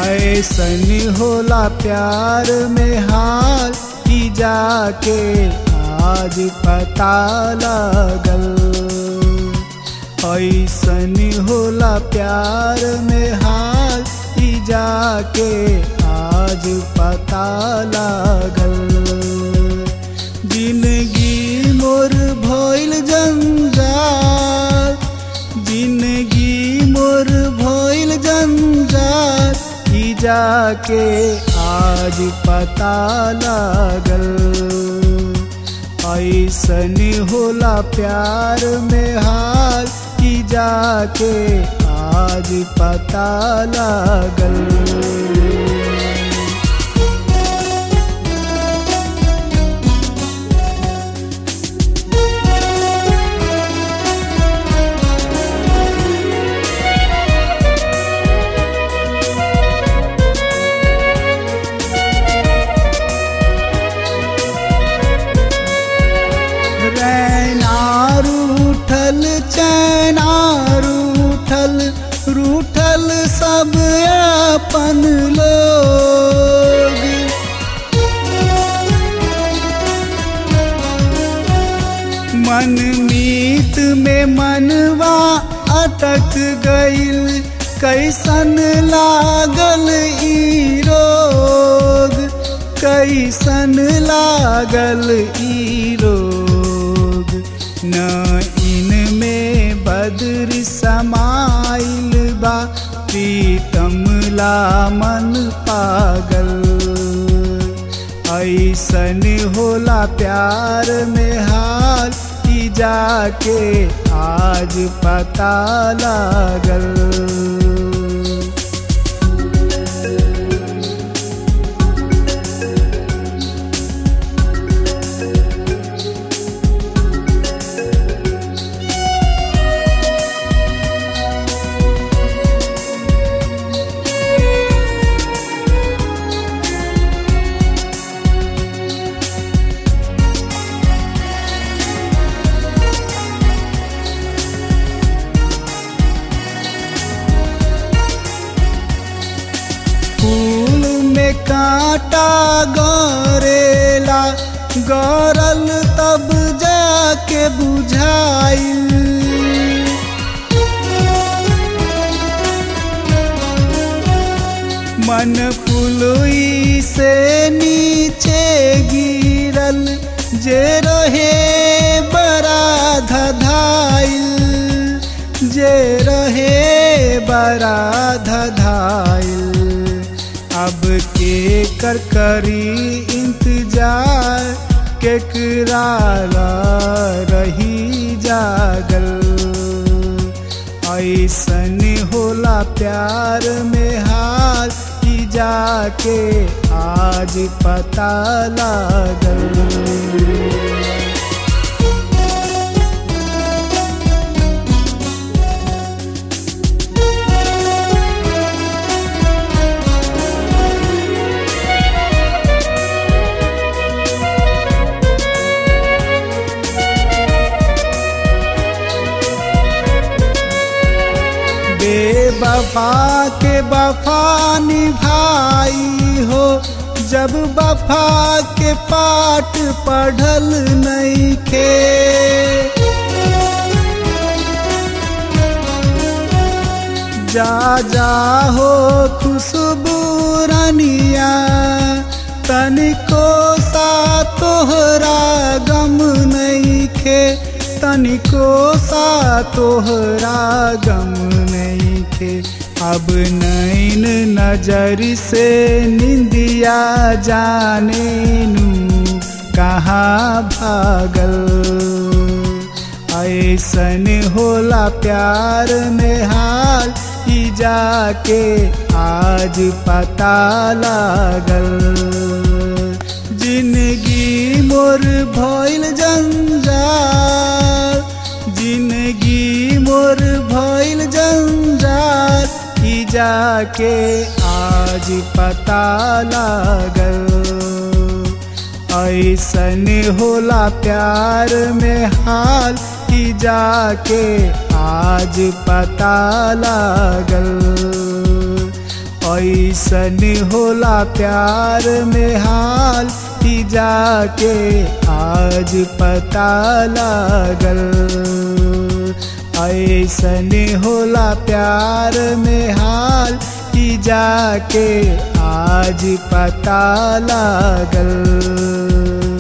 ऐसन होला प्यार में हाल की जाके आज पता लगल ऐसन होला प्यार में हाल की जाके आज पता लागल जिंदगी मोर भइल जंजाल जिंदगी मोर भइल जंजाल ई जाके आज पता लागल ऐसन होला प्यार में हाल की जाके आज पता लागल रैना रूठल चैना रूठल रूठल सब अपन लोग मन मीत में मनवा अटक गईल कैसन लागल ई रोग कैसन लागल ई रोग न इनमें बदर समाइल बा प्रीतम ला मन पागल ऐसन होला प्यार में हाल की जाके आज पता लागल फूल में कांटा गरेला गरल तब जाके बुझाइल मन पुलुई से नीचे गिरल जे रहे बड़ा धधाइल जे रहे बड़ा धधाइल अब के कर करी इंतजार केकरा रही जागल ऐसन होला प्यार में हाल की जाके आज पता लागल बेवफा के वफा निभाई हो जब वफा के पाठ पढ़ल नहीं खे जा जा हो खुशबू रनिया तनिको सा तोहरा गम नहीं खे तनिको सा तोहरा गम नहीं खे अब नैन नजर से निंदिया जाने नू कहाँ भागल ऐसन होला प्यार में हाल की जाके आज पता लागल जिंदगी मोर भइल जंजाल जिंदगी मोर भइल जंजाल की जाके आज पता लागल ऐसन होला प्यार में हाल की जाके आज पता लागल ऐसन होला प्यार में हाल कि जाके आज पता लागल ऐसन होला प्यार में हाल कि जाके आज पता लागल